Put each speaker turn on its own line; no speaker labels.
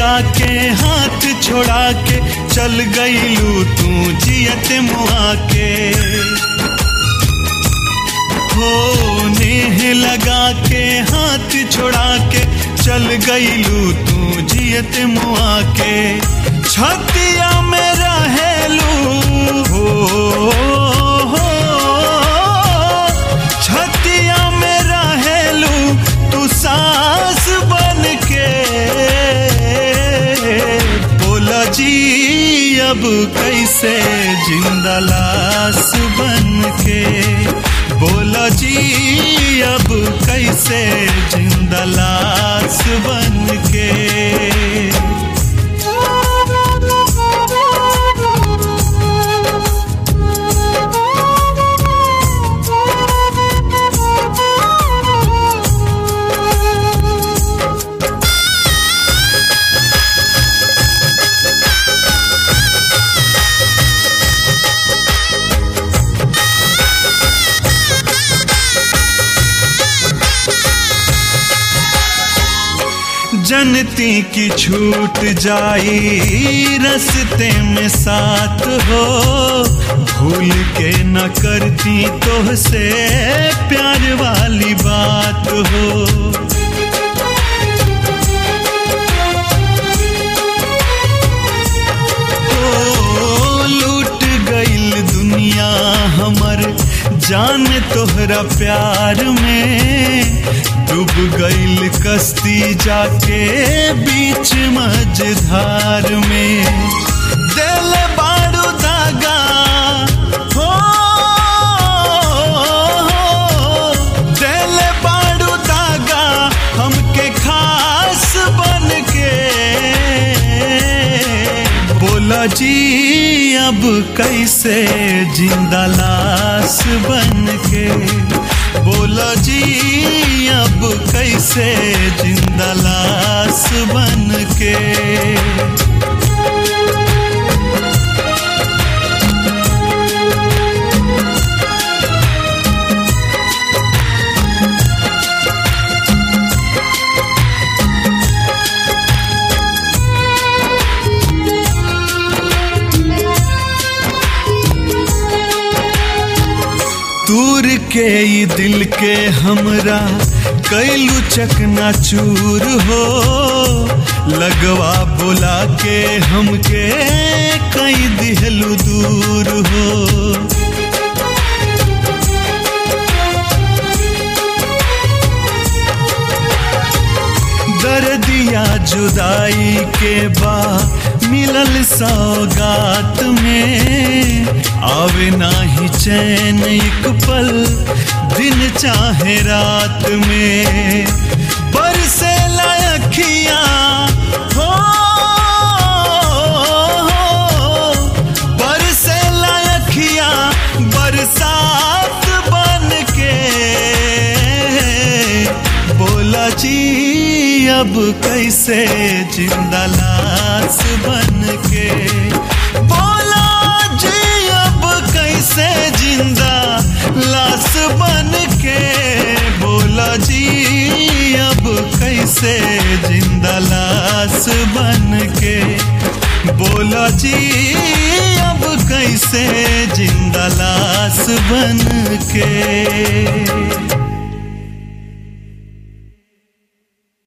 लगा के हाथ छोड़ा के चल गईलू तू जियत मुआ के हो नेह लगा के हाथ छोड़ा के चल गईलू तू जियत मुआ के छतिया में रहेलू हो, हो छतिया में रहेलू तू सास बन के बोला जी अब कैसे जिंदा लाश बन के बोला जी अब कैसे जिंदा लाश बन के जनती की छूट जाई रस्ते में साथ हो भूल के न करती तो से प्यार वाली बात हो ओ, लूट गईल दुनिया हमर जान तोहरा प्यार में डूब गईल कश्ती जाके बीच मझधार में दिल बारू दागा हो दिल बारू दागा हमके खास बन के बोला जी अब कैसे जिंदा लाश बन के बोला जी अब कैसे जिंदा लाश बन के दूर के ई दिल के हमरा कैलू चकना चूर हो लगवा बोला के हमके कई दिहलू दूर हो दर्दिया जुदाई के बा मिलल सौगात में आवे नाही चैन एक पल दिन चाहे रात में बरसे लायखिया हो बरसे लायखिया बरसात बन के बोला जी अब कैसे जिंदा लाश बन के बोला जी अब कैसे जिंदा लाश बन के बोला जी अब कैसे जिंदा लाश बन के बोला जी अब कैसे जिंदा लाश बन के